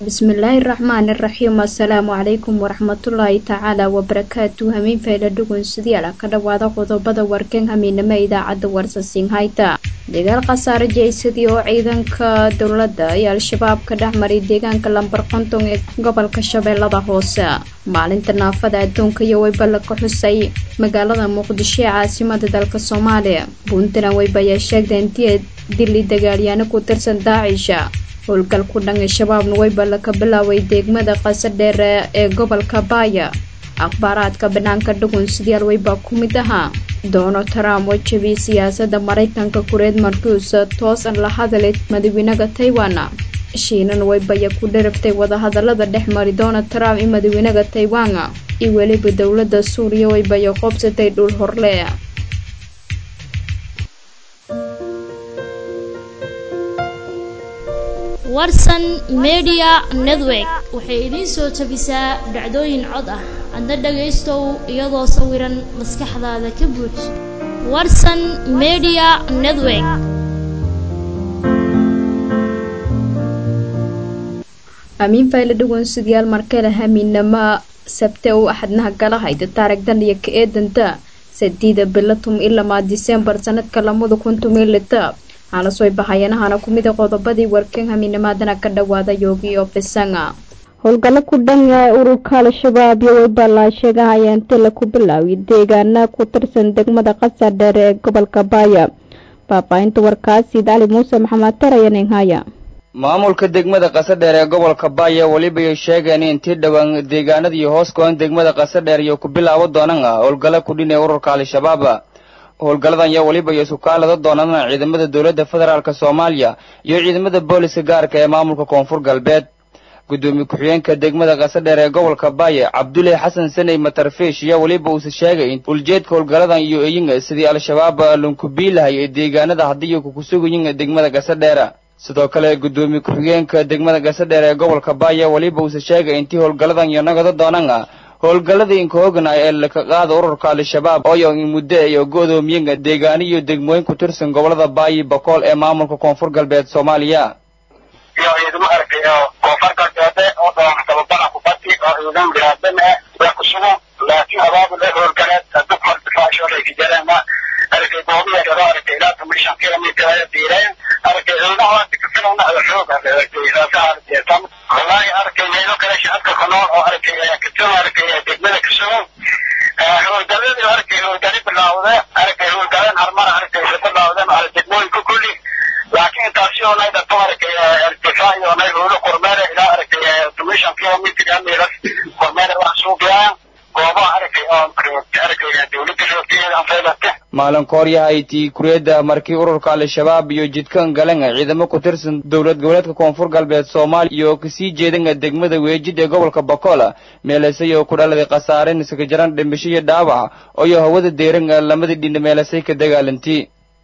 bismillaahi raxmaani raxiim assalaamu calaykum waraxmatullaahi tacaala wabarakaatu hamiin fayla dhugun sidiala ka dhawaada qodobada warkan hamiinamo idaacadda warsasinhayta dagaal khasaare jeysadii oo ciidanka dowladda iyo al-shabaab ka dhex maray deegaanka lambar konton ee gobolka shabeellada hoose maalinta naafada adduunka iyo weyballa ka xusay magaalada muqdisho ee caasimada dalka soomaaliya puntland weyba ayaa sheegtay intii dili dagaalyaano ku tirsan daacisha howlgal ku dhan shabaabna weyballa ka bilaaway degmada qasadheere ee gobolka baaya akhbaaraadka banaanka dhugun sidayaal weybaa ku mid ahaa donald trump oo jabiyay siyaasadda maraykanka kureed markuusa toosan la hadalay madaxweynaha taiwan shiinan weybaya ku dharaftay wadahadalada dhex mari donald trump iyo madaxweynaha taiwan iyo weliba dowladda suuriya weybaya qoobsatay dhul horle warsan media network waxay idiin soo jabisaa dhacdooyin cod ah adna dhagaystow iyadoo sawiran maskaxdaada ka buuj warsan media network amiin fayle dhugun sidayaal markale hamiinama sabte uu axadnaha gala hayda taarigdan iyo ka eedanta sadiida bilo tum ilamaa disembar sanadka lamada kun tumilita halasooy bahayanahana ku mida qodobadii warkan hamiinamaadana ka dhawaada yoogi oo fisanga howlgallo ku dhan ee ururka al-shabaab iyo weyballaa sheegahaya inti laku bilaawiy deegaana ku tirsan degmada qasar dheere ee gobolka baaya faahfaahinta warkaasi cali muuse maxamed tarayanenhaya maamulka degmada qasadheer ee gobolka baaya welibay sheegeen intii dhowaan deegaanadii hoos go-an degmada qasadheer iyo ku bilaabo doonan ah howlgallo kudhin ee ururka al-shabaab howlgalladan yaa weliba iyo isukaalada doonana ciidamada dowladda federaalk soomaaliya iyo ciidamada booliska gaarka ee maamulka koonfur galbeed guddoomiye ku-xigeenka degmada qasadheer ee gobolka baaye cabdulle xasan saney matarfiish ayaa weliba uuse sheegay in uljeedka howlgalladan iyo eyinga sidii al-shabaab lunkubiilahay ee deegaanada haddii kukusugayin degmada qasadheera sidoo kale guddoomiye ku-xigeenka degmada qasadheer ee gobolka baaye weliba uuse sheegay intii howlgalladan iyo nagada doonana howlgalladii inkaogna ee laka qaada ururka al-shabaab ooyo in muddo iyo go-doomiyenga deegaano iyo degmooyin ku tirsan gobolada baayi bakool ee maamulka koonfur galbeed soomaaliya iyo ciidamo aragtay oo koonfur galbeede oo dhoon tababara kubaddi oo ciidan biraadban ah waa ku sugan laakiin abaabul ee howlgaleed dad martifaasho leyka jareema aragtay goobiya dharo aragtay ilaa toban kilomitr ay diireen aragtay ciidamaha waa tikafilana ada xoog aragtay saasaa aragtay tan wallaahi aragtay meelo kale shacabka ku nool oo aragtay katun aragtay degmada ka sugan howlgaladii aragtay howlgali bilaawde aragtay howlgaleen harmara aragtay isa bilaawdeen ala degmooyinka kulli laakiin intaasi oo nay dhato aragtay irtifaac iyo nay howlo kormeere ilaa aragtay toban kilomitr amilas kormeere wax suuqyaan goobaha aragtay oo aragtay dowladda joogtayeeda anfaylate maalin kooryahay tii kuriyadda markii ururka al-shabaab iyo jidkan galan ciidamo ku tirsan dowlad goboleedka koonfur galbeed soomaaliya iyo kasii jeedanga degmada weejid ee gobolka bakola meelasay oo ku dhaladay khasaaren iskaga jaran dhimasho iyo dhaawac ooyo hawada deeran lamadii dhinna meelasay ka dagaalantii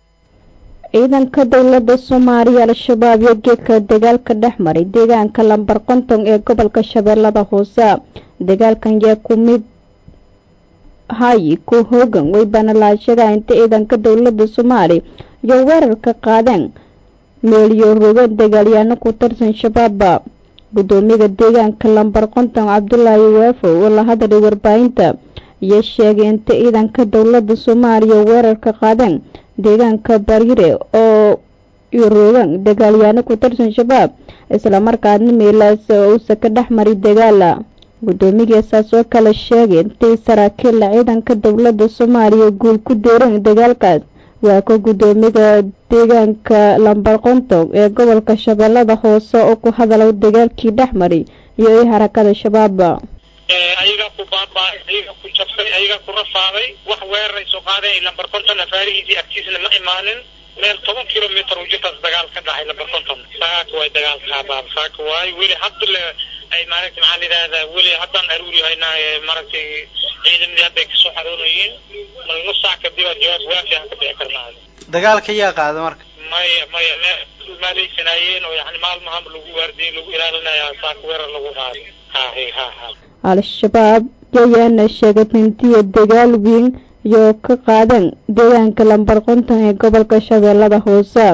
ciidanka dowladda soomaaliya al-shabaab iyo geedka dagaalka dhex maray deegaanka lambar konton ee gobolka shabeellada hoose dagaalkan yaa ku mid hayi ku hoogan weybana laashadaa inta ciidanka dowladda soomaaliya iyo weerarka qaadeen meeliyo rogan dagaalyaano ku tirsan shabaaba guddoomiyaha deegaanka lambar konton cabdulaahi weefo oo la hadlay warbaahinta iyo sheegay inta ciidanka dowladda soomaaliya weerarka qaadeen deegaanka baryire oo rogan dagaalyaano ku tirsan shabaab islamarkaasna meelaas uusa ka dhex maray dagaala guddoomiyasaas oo kale sheegay intay saraakiilla ciidanka dowladda soomaaliya guul ku deeran dagaalkaas waa ka guddoomiyaha deegaanka lambar konton ee gobolka shabeellada hoose oo ku hadalay dagaalkii dhex maray iyo i harakada shabaaba ayagaa ku baaba'ay ayagaa ku jabsay ayagaa ku rafaaday wax weerar ay soo qaadeen lambar konton afaarihiisii agtiisna ma imaanin meel toban kilomitr u jirtaas dagaal ka dhacay lambar konton saaka waay dagaalka saaka waay weli hadda le ay maaragtay maxaa la yidhahdaa weli haddaan aruuri haynaa maaragtay ciidamadii hadda ay kasoo xaroonayeen mal nus saac kadib aa jawaab waafi aan ka bixi karnaa dagaalka yaa qaada marka maya maya meel maaleysanayeen oo yani maalmahama lagu waardiyey lagu ilaalinaya saaka weerar lagu qaado ha ha ha al-shabaab yayaana sheegay intiya dagaal weyn iyo ka qaadeen deegaanka lambar konton ee gobolka shabeellada hoose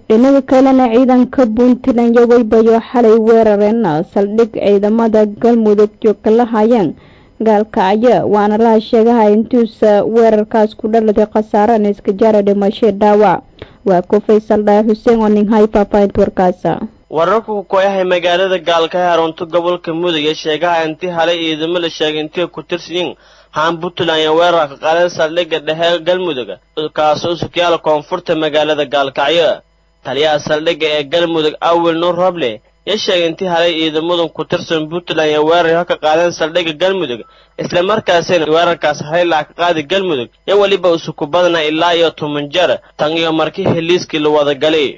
dhinaga kalena ciidanka puntland yaweybayo xalay weerareen saldhig ciidamada galmudug joogka la hayeen gaalkacyo waana laha sheegaha intuusa weerarkaas ku dhaladay khasaarana iska jaara dhimashay dhaawac waa ku faysal dhaay xuseen oo ning hay faahfaahinta warkaasa wararku ku koyahay magaalada gaalka ee arunto gobolka mudug ee sheegaha intii halay ciidamo la sheegay intay ku tirsiyin haan puntland ee weerarka qaadan saldhigga dhexe galmudug kaasoo sukyaala koonfurta magaalada gaalkacyo taliyaha saldhigga ee galmudug awil nuur roble yaa sheegay intii halay ciidamadan ku tirsan puntland ee weerar ka qaadeen saldhigga galmudug islamarkaasina weerarkaas haylaa ka qaadi galmudug iyo weliba usuku badna ilaa iyo toban jeer tan iyo markii heliiskii la wada galay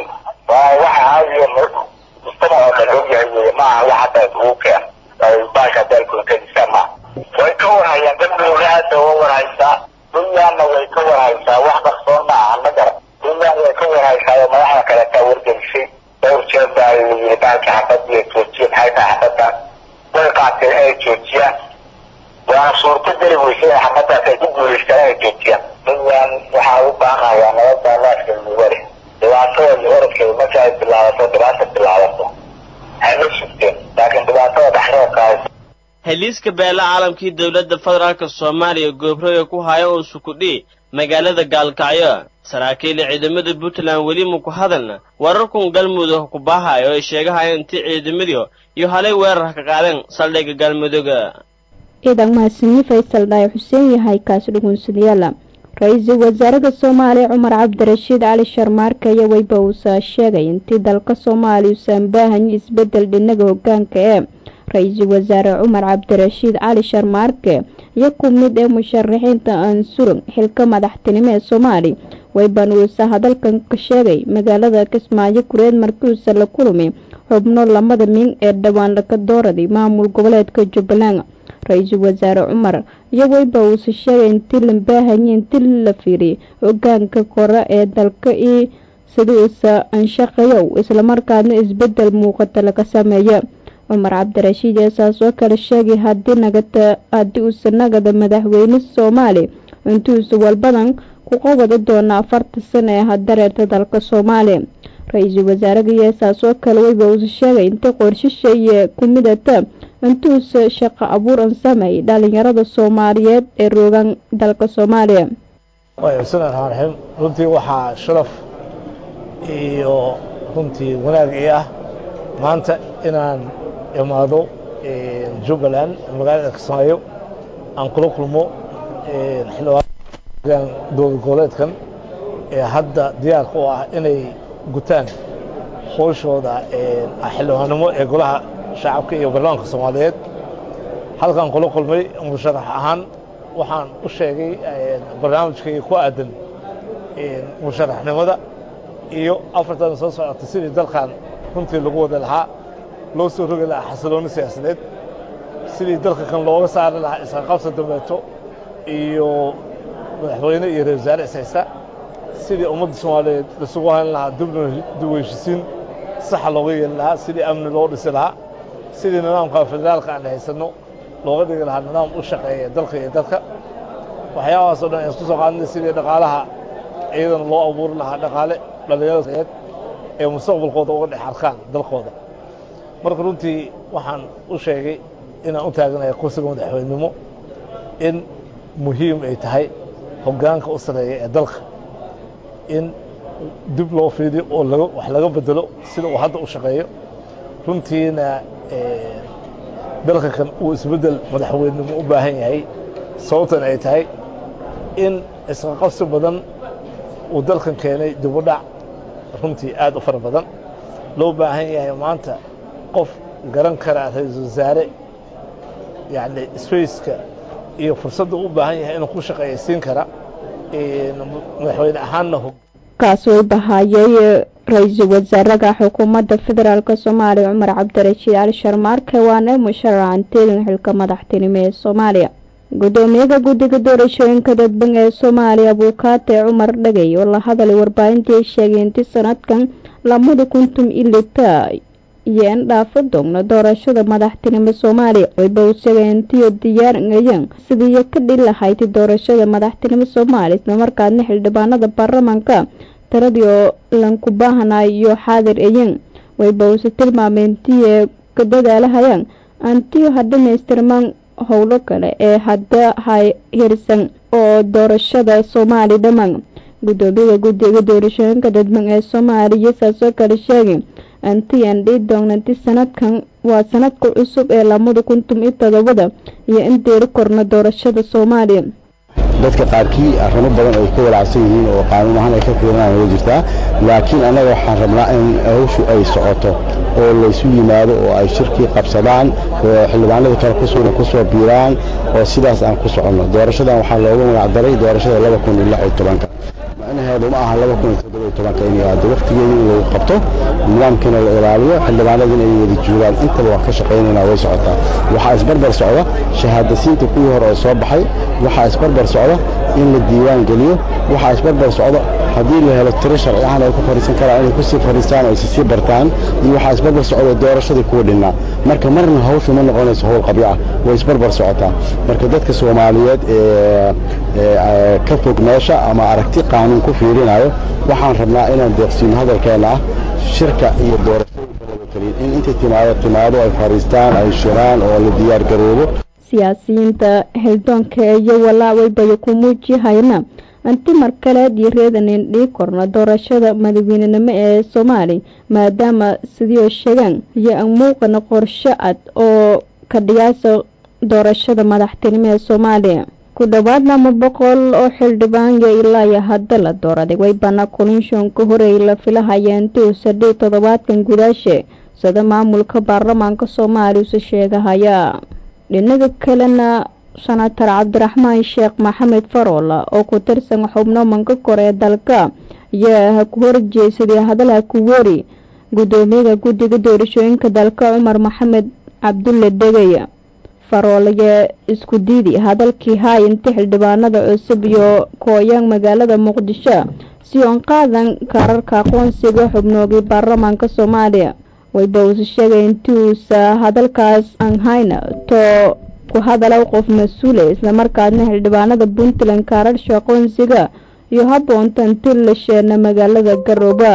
waa waxa caadiya mujtamac oo dhan ogyahay wey maaha wax hadda ugu keen baasha dalkunkadiisa ma way ka warhayaan galmudug aada uga warhaysaa puntlandna way ka warhaysaa wax qarsoon ma aha ma gara puntland way ka warhaysaa oo madaxda kaleetaa wargelisay dhowr jeer baa layiri baalka xabadiya joojiya maxay tahay xabaddan way qaateen inay joojiyaan waana suurto geli weysa in xabadaas ay ku guulaystaan inay joojiyaan puntland waxaa u baaqayaa nabadda laaska mugare dhibaatada iyo orodkeeda marka ay bilaabato dhibaata bilaabato waxay la sugteen laakiin dhibaatada dhexdeedkaas heliiska beela caalamkii dowladda federaalka soomaaliya goobroga ku haya oo sukudhi magaalada gaalkacyo saraakiil ciidamada puntland weli maku hadalna wararkun galmudug ku baahayo ay sheegahaya intii ciidamadii iyo halay weerar ka qaadeen saldhigga galmuduga ciidan mahadsanyi faysal dhaay xuseen yahay kaas dhugunsadayaala ra-iisul wasaaraha soomaaliya cumar cabdirashiid cali sharmaarke ayaa weyba uusa sheegay intii dalka soomaaliya uusan baahanyi isbedel dhinaga hogaanka ee ra-iisul wasaare cumar cabdirashiid cali sharmaarke iyo ku mid ee musharaxiinta ansurug xilka madaxtinimo ee soomaaliya weyban uusa hadalkan ka sheegay magaalada kismaayo kureed markiuusa la kulmi xubno lamada min ee dhowaan laga dooraday maamul goboleedka jubbaland ra-iisul wasaare cumar iyo weyba uusa sheegay intii la baahanye intii la fiiriyay hogaanka kore ee dalka iyo sida uusa anshaqayow islamarkaana isbedel muuqata laga sameeyo cumar cabdirashiid ee saas oo kale sheegay hadii nagata haddii uusa nagada madaxweyne soomaaliya intuusa walbadan ku qabada doona afarta sano ee hadareerta dalka soomaaliya ra-iisul wasaaraha iyo saas oo kale weyba uusa sheegay inta qorshisha iyo ku midata intuusa shaqo abuur an sameeyay dhalinyarada soomaaliyeed ee roogaan dalka soomaaliya bismillahi raxmaan raxiim runtii waxaa sharaf iyo runtii wanaag ii ah maanta inaan imaado jubbaland magaalada kismaayo aan kula kulmo xildhibaan dowlad goboleedkan ee hadda diyaarka u ah inay gutaan howshooda xildhibaannimo ee golaha shacabka iyo baarlamaanka soomaaliyeed halkaan kula kulmay musharax ahaan waxaan u sheegay barnaamijkayga ku aadan musharaxnimada iyo afartan soo socota sidii dalkan runtii lagu wada lahaa loo soo rogi lahaa xasilooni siyaasadeed sidii dalka kan looga saari lahaa isqaqabsa dambeeto iyo madaxweyne iyo ra-isul wasaare ishaysta sidii ummadda soomaaliyeed isugu hayn lahaa dib heshisiin saxa looga yeeli lahaa sidii amni loo dhisi lahaa sidii nidaamka federaalka aan haysanno looga dhigi lahaa nidaam u shaqeeya dalka iyo dadka waxyaabahaas o dhan aan isku soo qaadnay sidii dhaqaalaha iyadana loo abuuri lahaa dhaqaale dhallinyarada ee mustaqbalkooda uga dhex arkaan dalkooda marka runtii waxaan u sheegay inaan u taaganaya kursiga madaxweynenimo in muhiim ay tahay hoggaanka u sareeya ee dalka in dib loo fiidiyo oo laga wax laga bedelo sida uu hadda u shaqeeyo runtiina dalka kan uu isbeddel madaxweynenimo u baahan yahay sababtan ay tahay in isqaqabsi badan uu dalkan keenay dibudhac runtii aad u fara badan loo baahan yahay maanta qof garan kara ra-iisul wasaare yacni spaceka iyo fursadda u baahan yahay inuu ku shaqeeyaysiin kara madaxweyne ahaanna kaas way bahaayay ra-iisul wasaaraha xukuumadda federaalk soomaaliya cumar cabdirashiid cali sharmaarke waana musharacanteedin xilka madaxtinimo ee soomaaliya gudoomiyaha guddiga doorashooyinka dadban ee soomaaliya buukaate cumar dhagay oo la hadalay warbaahintii sheegay intii sanadkan lamada kuntum ilita iyo in dhaafo doogno doorashada madaxtinimo soomaaliya wayba uu sheegay intiyo diyaarngayeen sidiiyo ka dhil lahayd doorashada madaxtinimo soomaaliya islamarkaadna xildhibaanada baarlamaanka tiradii oo lanku baahanayo iyo xaadir eyin wayba uuse tilmaameyntii ee ka dadaalahayaan antiyo ha dhamaystirmaan howlo kale ee hadda hay hirsan oo doorashada soomaali dhammaan guddoomiyaha guddiga doorashooyinka dadban ee soomaaliya saasoo kale sheegay antiyan dhii doonanti sanadkan waa sanadka cusub ee lamada kun tum iyo todobada iyo in deeri korna doorashada soomaaliya dadka qaarkii arrimo badan ay ka walaacsan yihiin oo qaanuun ahaan ay ka fiirinaan way jirtaa laakiin annaga waxaan rabnaa in hawshu ay socoto oo laysu yimaado oo ay shirkii qabsadaan oo xildhibaanada kale kusuuna ku soo biiraan oo sidaas aan ku soconno doorashadan waxaa loogu magacdaray doorashada laba kun iyo lix iyo tobanka macnaheedu ma aha laba kun iyo toddoba iyo tobanka inay aado waqtigeeda in lagu qabto nidaamkiina la ilaaliyo xildhibaanadina ay wada joogaan intaba waa ka shaqaynaynaa way socotaa waxaa isbarbar socda shahaadasiinta kuwii hore oo soo baxay waxaa isbarbar socda in la diiwaan geliyo waxaa isbarbar socda haddii la helo tiro sharci ahaan ay ku fadhiisan karaan inay kusii fadhiistaan oo isisii bartaan iyo waxaa isbarbar socda doorashadii kuwa dhinnaa marka marna hawshu ma noqonayso howl qabyo ah way isbarbar socotaa marka dadka soomaaliyeed ee ka fog meesha ama aragti qaanuun ku fiirinayo waxaan rabnaa inaan deeqsiino hadalkeena ah shirka iyo doorashooyinka laga keliyin in intay timaado timaado ay fadhiistaan ay shiraan oo la diyaar garoobo siyaasiyiinta xildoonka iyo walaawaybayo ku muujihayna anti mar kaleed iyo reedanin dhii korna doorashada madaxweynenimo ee soomaaliya maadaama sidii sheegaan iyo aan muuqana qorsho cad oo ka dhigaasa doorashada madaxtinimo ee soomaaliya ku dhowaad lama boqol oo xildhibaan iyo ilaa iyo hadda la dooraday waybana kulinshoonka horey la filahaya intii sadii toddobaadkan gudaashe sida maamulka baarlamaanka soomaaliya use sheegahaya dhinaga kalena senator cabdiraxmaan sheekh maxamed farool oo ku tirsan xubno manka kore ee dalka ayaa ku horjeesaday hadalha ku weri guddoomiyaha guddiga doorashooyinka dalka cumar maxamed cabdulle degay farool ayaa isku diidi hadalkii haay inta xildhibaanada cusub iyo kooyaan magaalada muqdisho si oon qaadan kaararka aqoonsiga xubnoogii baarlamaanka soomaaliya wayba uuse sheegay intiuusa hadalkaas aan hayna too ku hadala qof mas-uule islamarkaasna xildhibaanada puntland kaararsha aqoonsiga iyo habboonta inti la sheena magaalada garooba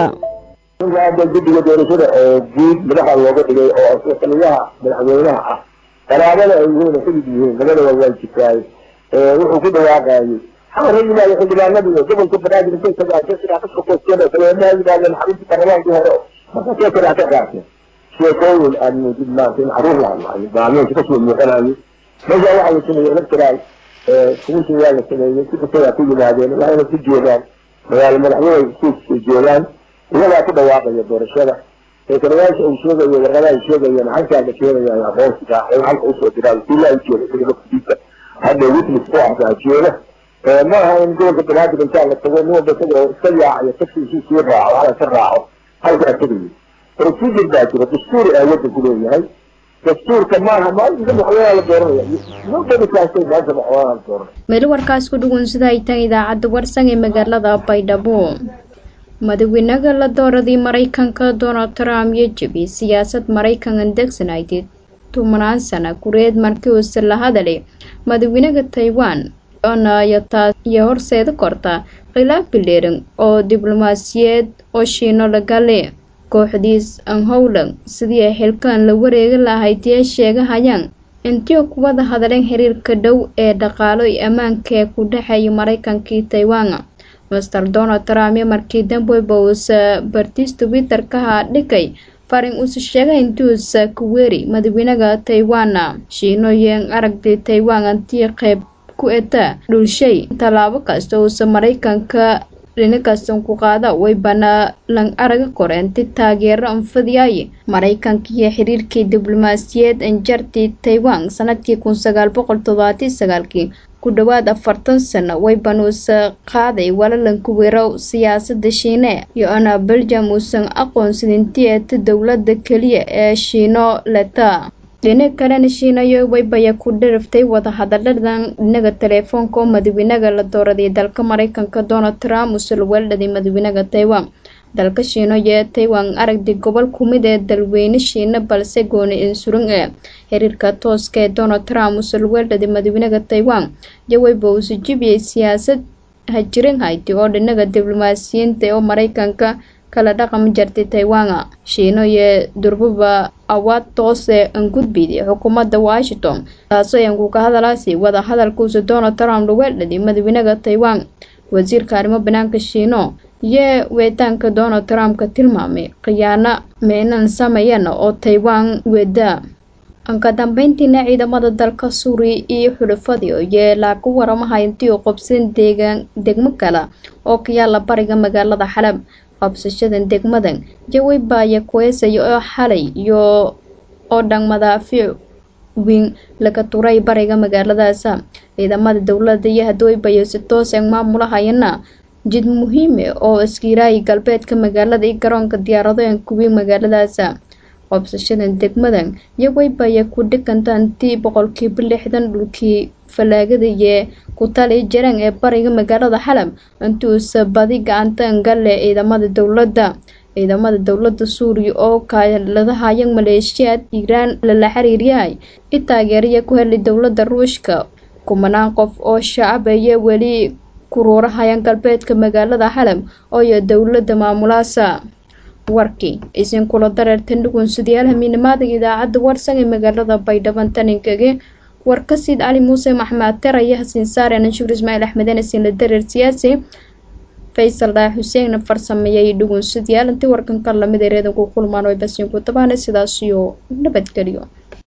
hadda guddiga doorashada oo guud madaxa looga dhigay oo taliyaha madaxweynaha ah qaraabada ay yihiin xidid yihiin labadaba waa jirtaay wuxuu ku dhawaaqayay xamar ha yimaado xildhibaanada iyo gobolka banaadir intay tagaan sidaa ka shaqaysteen dabeedna ha yimaadeen xarunta baarlamaankii hore markaasee kadaa ka qaateen sheekooyin aan muujid maanta in caruur la hadlayo baameynka kasoo muuqanayo meesha waxaa la sameeyey electoral kumintii waa la sameeyey si kastagaa ku yimaadeen waxayna ku joogaan magaalo madaxweyne suuska joogaan iyagaa ku dhawaaqaya doorashada eekanayaasha uu sheegayo warqadaha ay sheegayeen halkaa la keenaya aqoonsiga in halka usoo diraan sila ay jooga sida laftiisa hadda witness ku ahdaa jooga ma aha in gobolka banaadir intaa la tago nin walba isaga oo iska yaacayo tagsiisii sii raaco hala ka raaco halkaa tegayo procedure baa jira dastuur aa wadanku leeyahay dastuurka maaha maalinka madaxweynaha la dooranaya nobody kaastay maanta madaxweynaha la dooranaya meel warkaas ku dhugun sida ay tan idaacadda warsan ee magaalada baydhabo madaxweynaha la dooradii maraykanka donald trump iyo jebi siyaasad maraykan andegsanaydeed tumanaan sana kureed markii uuse la hadalay madaxweynaha taiwan iyo taas iyo horseeda korta khilaaf bileeran oo diblomaasiyeed oo shiino lagale kooxdiis anhowlan sidii ay xilkaan la wareegi lahayd ee sheegahayaan intii kuwada hadleen xiriirka dhow ee dhaqaalo iyo ammaanka ee ku dhexeeya maraykankii taiwan master donald trump iyo markii dambeyba uusa bartiis twitter-kaha dhigay farin uuse sheegay intuusa ku weeri madaxweynaha taiwan shiinoyen aragtay taiwan antii qeyb ku eta dhulshay tallaabo kasta uusa maraykanka dhinakastan ku qaada waybana lang araga koreenti taageero anfadiyay maraykanka iyo xiriirkii diblomaasiyeed anjartii taiwan sanadkii kun sagaal boqol todobaati sagaalkii ku dhowaad afartan sano wayban uusa qaaday walalanku weerow siyaasada shiine iyo ana belgium uusan aqoonsadintii eeta dowlada keliya ee shiino leta dhinac kalena shiinayo waybaya ku dhiriftay wadahadaladan dhinaga teleefoonka oo madaxweynaha la dooraday dalka maraykanka donald trump uuse la weeldhaday madaxweynaha taiwan dalka shiino iyo taiwan aragdi gobol kumid ee dalweyne shiina balse gooni insurun ee xiriirka tooska ee donald trump uuse la weeldhaday madaxweynaha taiwan iyo wayba uuse jibiyey siyaasad hajirin hayti oo dhinaga diblomaasiyiinta oo maraykanka kala dhaqan jartay taiwan shiino iyo durbuba awaad toose an gudbiyday xukuumadda washington taasoo yanku ka hadalaasi wada hadalkuusa donald trump lagu eldhadi madaxweynaha taiwan wasiirka arrimo banaanka shiino iyo weetaanka donald trump ka tilmaamay khiyaano meynan sameeyeen oo taiwan weeda ka dambeyntiina ciidamada dalka suuriya iyo xulafadii yeelaa ku waramaha intii u qobsan deegaan degmo kale oo ka yaala bariga magaalada xalab qabsashadan degmadan jawey baaya kueesaya oo xalay iyo oo dhan madaafiic weyn laga turay bariga magaaladaas ciidamada dowladda iyo hadooybaya si toosan maamulahayana jid muhiime oo iskiiraayi galbeedka magaalada iyo garoonka diyaaradahan kuwii magaaladaas qabsashadan degmadan yaweybaaya ku dhigantaantii boqolkiiba lixdan dhulkii falaagadaye ku tali jaraan ee bariga magaalada xalab intuusa badi gacantan galle ciidamada dowladda ciidamada dowladda suuriya oo kaaladahaya maleeshiyaad iiraan lala xiriiryahay i taageeraya ku helay dowladda ruushka kumanaan qof oo shacab aya weli kuruurahayaan galbeedka magaalada xalab ooyo dowladda maamulaasa warkii isin kula dareertan dhugunsudayaal hamiinamaada idaacadda warsan ee magaalada baydhaban taninkage warkasiid cali muuse maxmed ter iyo hasiin saare anshuur ismaaciil axmeden isin la dareer siyaasi faysal dhaah xuseenna farsameeyay dhugunsudayaal intii warkanka lamid ereedan ku kulmaan way basiin ku tabaana sidaas iyo nabadgelyo